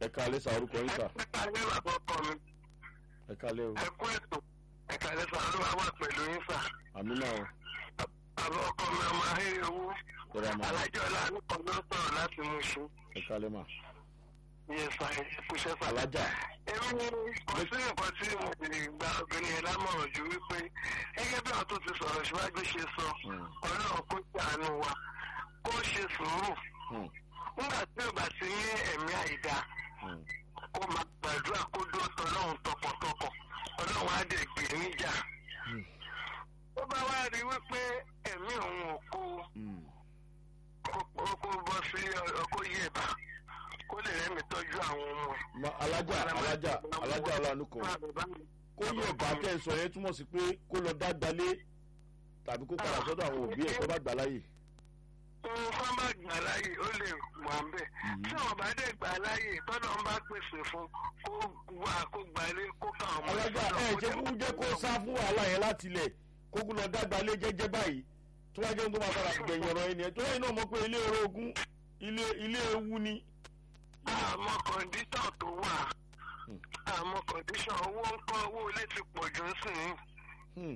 ẹ kalẹ́ sa orúkọ yín sà ẹ kálẹ́ bàbá ọkọ mi ẹ kalẹ́ o ẹ kú ètò ẹ kálẹ́ sà ló wà pẹ̀lú yín sà àmì náà o bàbá ọkọ mi ọmọ ahéré owó tọ́ra máa alájọlá nípa ló sọ̀rọ̀ láti mú ṣu ẹ kalẹ́ mà yẹ sà ẹ kúṣẹ́ sà. alájà èmi kò sí nǹkan tí mo lè gba obìnrin yẹn lámọ̀ràn ju wípé gẹ́gẹ́ bí àwọn tó ti sọ̀rọ̀ síwájú ṣe sọ Hmm. ọlọ́run kó ṣàánú wa kó ṣe sùúrù Hmm, nígbà tí ò bá ti ní ẹ̀mí àìdá hmm, kó máa gbàdúrà kó dúró tọlọ́run tọkàntọkàn ọlọ́run á dẹ̀ gbé níjà. Hmm. ó bá wá rí wípé ẹ̀mí òun ò kó hmm. kó kó bọ́ sí ọkọ̀ yẹ̀bà kó lè rẹ́mi tọ́jú àwọn ọmọ ẹ̀. Ma, alájà alájà alájà ọlànà kan kó yẹ bá tẹ̀ ń sọ yẹn túmọ̀ sí pé kó lọ dá gbalé tàbí kó padà sọ́dọ̀ àwọn òbí ẹ̀ kó bá gbà láyè. ohun fún bá gbà láàyè ó lè wà ń bẹ̀. tí wọn bá dẹ̀ gbà láàyè tọ́lọ́ ń bá pèsè fún kó wà kó gbalé kó ká ọmọ ẹ̀ alájà sọ́dọ̀ ẹ kó jẹ́ dẹ̀ kó jẹ́ kó sá fún wàhálà yẹn láti ilẹ̀ kó kó lọ dá gbalé jẹ́jẹ́ báyìí tó wá jẹ́ kó máa padà gbẹ̀yìn ọ̀rọ̀ yẹn nìyẹn tó yẹ náà mọ̀ pé ilé orogún ilé ilé ewu ni. àmọ́ kọ̀ǹdíṣàn tó wà Hmm. àmọ́ kọ̀ǹdíṣàn owó ń kọ́ owó ilé ti pọ̀ jù ń sìn yín. Hmm,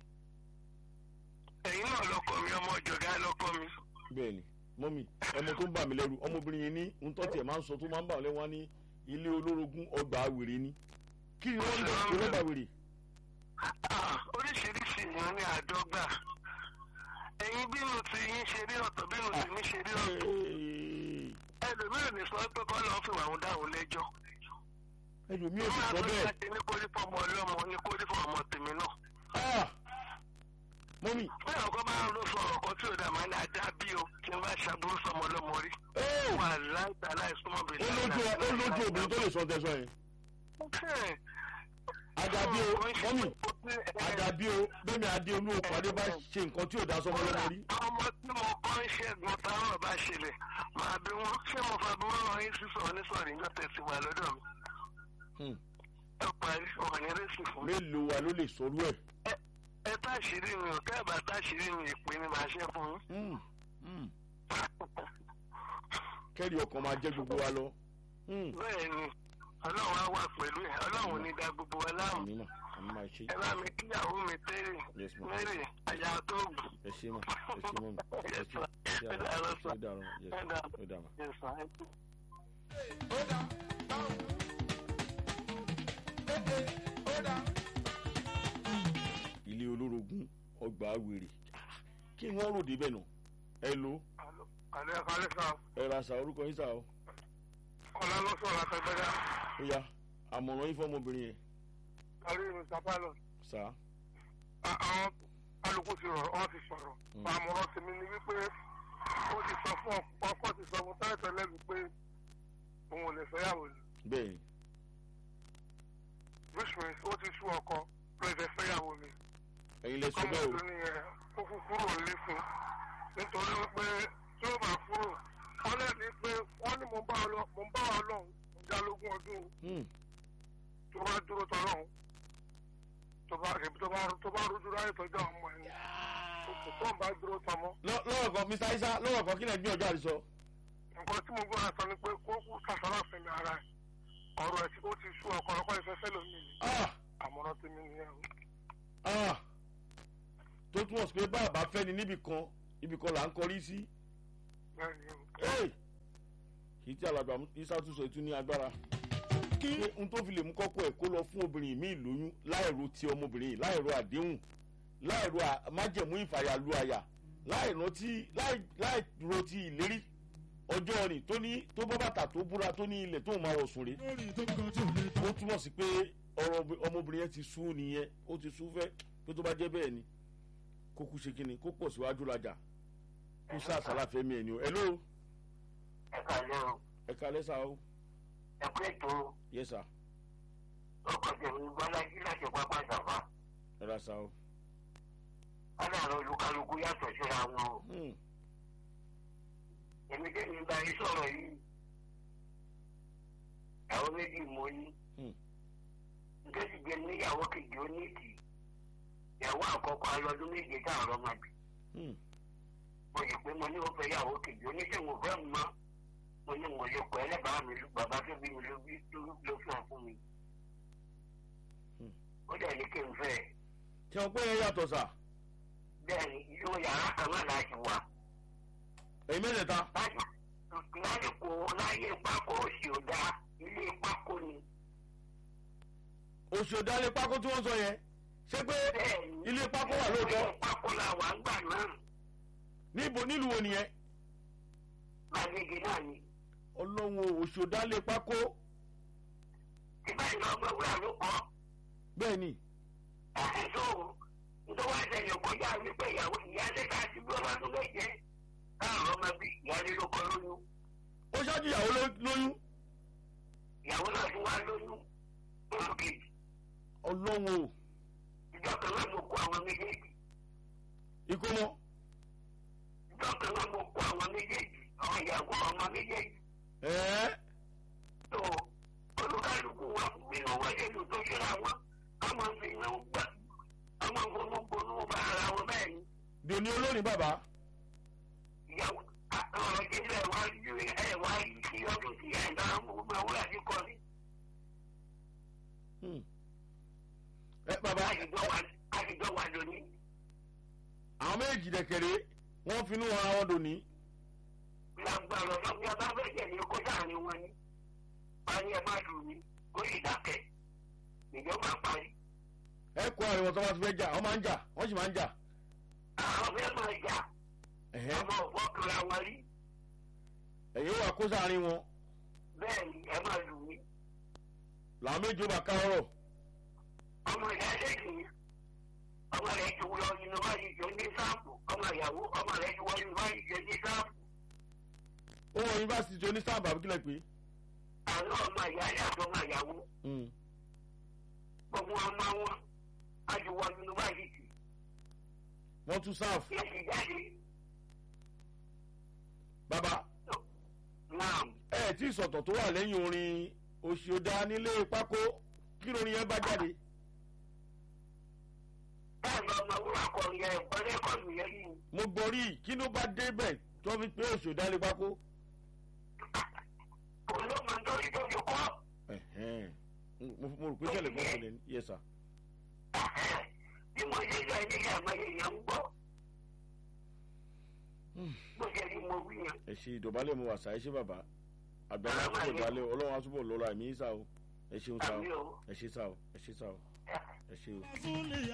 ẹ̀yin náà lọ́kọ mi ọmọ ọ̀jọ̀gá lọ́kọ mi. bẹ́ẹ̀ni mọ́mì ẹmọ tó ń bà mí lẹ́rù ọmọbìnrin yẹn ní ń tọ́ tiẹ̀ máa ń sọ tó máa ń bà wọ́n lẹ́wọ́n ní ilé olórogún ọgbà wèrè ni kí ni wọ́n ń lọ sí ọgbà wèrè. Ah, oríṣiríṣi èèyàn ní àdọ́gbà ẹ̀yin bínú ti yín ṣe rí ọ̀tọ̀ bínú ti mí ṣe rí ọ̀tọ̀ ẹlòmíràn ní sọ pé kọ́ lọ́ọ́ fìwà òun dáhùn lẹ́jọ́ ẹlòmíì ò sì sọ bẹ́ẹ̀. láti ní kórí fọmọ ọlọ́mọ ní kórí fọmọ ọmọ tèmi náà Ah! mọ́mì bẹ́ẹ̀ ọkọ máa ń lọ sọ ọ̀rọ̀ kan tí ò dà máa ní ajá bí o kí n bá ṣàbúrú sọmọ ọlọ́mọ rí ó wà láìta láìsúnmọ́ bèèrè ó lójú ó lójú obìnrin tó lè sọ tẹ̀sán yẹn. àdàbí o mọ́mì àdàbí o bẹ́ẹ̀ni adé olú òpàdé bá ṣe nǹkan tí ò dá sọmọ lọ́mọ rí. ọmọ tí mo kọ́ ń ṣẹ́gun táwọn bá ṣẹlẹ̀ máa bí wọ́n ṣé mo fa burú wọn yín sísọ onísọ̀rọ̀ nígbà tẹ̀sí wà lọ́dọ̀ mi Hmm. ẹ parí ọ̀rọ̀ ní rẹ́sì fún mi. mélòó wa ló lè sọrú ẹ̀. ẹ táṣìírí mi ò tẹ́ ẹ bá táṣìírí mi ìpè ni màá ṣe fún yín. Hmm, hmm. kẹ́rì ọkàn máa jẹ́ gbogbo wa lọ. Hmm. bẹ́ẹ̀ ni ọlọ́run á wà pẹ̀lú ẹ̀ ọlọ́run ò ní da gbogbo wa láàmú. àmì mà àmì mà ẹ ṣe ẹ bá mi kíyàwó mi tẹ́rẹ̀ Yes, ma'am. mẹ́rẹ̀ àyà tó gùn. ẹ ṣe mà ẹ ṣe mọ́ mi ẹ ṣe ẹ ṣe àrà ẹ ṣe ó dàrọ yes Ẹ dàrọ. ó dàrọ. Yes, sir. ilé olórogún ọgbà wèrè kí wọ́n rò débẹ̀ nà ẹ lo Àlẹ́ àkàlẹ́ sá ẹ ra sa orúkọ yín sá o ọ̀la ló sọ̀rọ̀ àtẹ̀gbẹ́dá ó yá àmọ̀ràn yín fọmọbìnrin yẹn kárí mr pilot. sá àwọn alùpùpù ti rọ̀ ọ́ ti sọ̀rọ̀ Mm. àmọ̀ràn tèmi ni wípé ó ti sọ fún ọkọ ti sọ fún tẹ́lẹ̀tẹ́lẹ̀ wípé òun ò lè fẹ́yàwó ni bẹ́ẹ̀ ni which means ó ti sú ọkọ ló fẹ́ fẹ́yàwó mi ẹ̀yin lẹ sọ ọmọ bẹ́ẹ̀ o ìlú nìyẹn ó fún kúrò nílé fún nítorí wípé tí ó bá kúrò wọ́n lè ní pé wọ́n ní mo ń bá ọ lọ mo ń bá ọ lọ́hùn mo já lógún ọdún Hmm, tó bá dúró tọ́ lọ́hùn tó bá tó bá tó bá rújú ráyè tọ́jú àwọn ọmọ ẹni tó ń bá dúró tọ́ mọ́. lọ- lọ́rọ̀ kan mr isa lọ́rọ̀ kan kí lẹ gbé ọjọ́ àdìsọ. nǹkan tí mo gbọ́ àṣà ni pé kó kú sàṣàrà fẹ̀mí ara ẹ̀ ọ̀rọ̀ ẹ̀ tí ó ti sú ọkọ̀ ọkọ̀ ìfẹ́fẹ́ lómi ni Ah! àmọ̀ràn tèmi nìyẹn o. Ah! tó túmọ̀ sí pé bàbá fẹ́ni níbì kan ibì kan là ń kọrí sí. bẹ́ẹ̀ ni o. Hey! kì í tí alàgbà isa tún sọ ètú ní agbára. pé n tó fi lè mú kọ́kọ́ ẹ̀ kó lọ fún obìnrin mi lóyún láìro ti ọmọbìnrin yìí láìro àdéhùn láìro à- májẹ̀mú ìfàyàlú àyà láìro ti láìro ti ìlérí ọjọ́ ni tó ní tó bọ́ bàtà tó búra tó ní ilẹ̀ tó máa wọ̀ sùn rè ó túmọ̀ sí pé ọ̀rọ̀ ọbẹ̀- ọmọbìnrin yẹn ti sú nìyẹn ó ti sú fẹ́ pé tó bá jẹ́ bẹ́ẹ̀ ni kó kú ṣe kíni kó pọ̀ síwájú lajà kó sá àsálà fẹ́mi ẹ̀ ni o hello ẹ kàlẹ́ o ẹ kalẹ́ sá o ẹ kú ètò yes sir ọkọ̀ tèmi gbọ́lájí láti pápá ìjàmbá ẹ ra sá o. aláàrọ̀ olúkálukú yàtọ̀ síra wọn o. Hmm. èmi tẹ́mi bá yín sọ̀rọ̀ yìí àwọn méjì mo ní. Hmm. nítorí jẹ́ níyàwó kejì ó ní ìtì ìyàwó àkọ́kọ́ alọ́dún méje táwọn ọmọ bì. Hmm. mo sì pé mo ní o fẹ́ yàwó kejì oníṣègùn fẹ́ mọ́ mo ní mo lè kọ́ ẹlẹ́bàá mi ló bàbá tó bí mi ló bí ló fún ọ fún mi. ó dẹ̀ ní kí n fẹ́ ẹ. tí wọ́n pé yẹn yàtọ̀ sà bẹ́ẹ̀ ni inú yàrá kan náà láti wà. èyí mẹ́tẹ̀ẹ̀ta láti láti kó láyé pákó òsì ò dáa ilé pákó ni. oṣù ọ̀dálẹ̀ pákó tí wọ́n sọ yẹn ṣé pé bẹ́ẹ̀ ni ilé pákó wà lóòótọ́ ilé pákó la wà ń gbà náà níbo nílùú wo nìyẹn gbàgede náà ni. ọlọ́run o, oṣù ọ̀dálẹ̀ pákó ìbáyìí lọ gbọ́ wúrà ló kọ́. bẹ́ẹ̀ ni ẹ̀ẹ́dọ́ nítorí wá ṣẹlẹ̀ kọjá wípé ìyàwó ìyáálé ká ti bí ọba tó méje káàrọ̀ ọmọ bí ìyáálé ló kọ́ lóyún ó ṣáájú ìyàwó ló- lóyún ìyàwó náà tún wá lóyún lóṣù kejì ọlọ́run o ìjọ kan náà mo kó àwọn méjèèjì ìkómọ ìjọ kan náà mo kó àwọn méjèèjì àwọn ìyàwó ọmọ méjèèjì ẹ̀ẹ́ tó olúkálùkù wọn nínú wọlé lù tó ṣíra wọn ọmọ fi iná gbà ọmọ gbónúgbónú bá ara wọn bẹ́ẹ̀ ni dòní olórin bàbá ìyàwó ọ̀rọ̀ ìdílé wa ju ẹ̀ wá yìí sí ọdún sí ẹ̀ náà mo máa wúlò àti kọ́ ni. Hmm. ẹ bàbá àtijọ́ wa lónìí. àwọn méjì dẹ̀kẹ̀rẹ́ wọ́n finú ara wọn dòní lágbára ọ̀sán bí a bá fẹ́ jẹ̀ ní kó sáàrin wọn ni. wọ́n ní ẹ má dùn mí kó sì dákẹ́. ìjọba parí. ẹ kó àríwọ̀n tó bá ti fẹ́ jà wọ́n máa ń jà wọ́n sì máa ń jà àwọn fẹ́ máa jà ẹ̀hẹ́ ọmọ ọ̀fọ́ kura wọn rí. ẹ̀yẹ́ wà kó sáàrin wọn bẹ́ẹ̀ ni ẹ má dùn mí. làwọn méjì ó bá ká ọ̀rọ̀ ọmọ ìyá lẹ́yìn ọmọ rẹ̀ ti wọ yunifásitì ní sáàpù ọmọ ìyàwó ọmọ rẹ̀ ti wọ yunifásitì ní sáàpù. ó wọ yunifásitì onísàbà kílẹ̀ pé àwọn ọmọ ìyá yàtọ̀ ọmọ ìyàwó Hmm. gbogbo ọmọ wọn á ti wọ yunifásitì. wọ́n tún sáàf yẹ ti jáde bàbá náà. ẹ tí ìsọ̀tọ̀ tó wà lẹ́yìn orin òṣìọ̀dà nílé pákó kí lórin yẹn bá jáde bẹ́ẹ̀ ni ọmọ wúrà kọ yẹ ẹ̀kọ́ rẹ́kọ̀dù yẹn yìí. mo gbọ́ rí i kí ló bá débẹ̀ tó fi pé òṣìọ̀dà nílé pákó òun ló máa ń tọ́jú tó fi kọ́. Ẹ̀hẹ́n. mo mo rò pé ṣẹlẹ̀ kan ṣẹlẹ̀ ní yẹ sà bí mo ṣe lọ ilé àmọ́ èèyàn ń gbọ́. bó ṣe rí mo wí yẹn. ẹ ṣe ìdọ̀bálẹ̀ mo wà sá ẹ ṣe bàbá àgbàlá túbọ̀ dalẹ̀ ọlọ́run á túbọ̀ lọ́la ẹ̀mí sá o ẹ ṣeun sá o àmì o. ẹ ṣe sá o ẹ ṣe sá o ẹ ṣe o. Zulia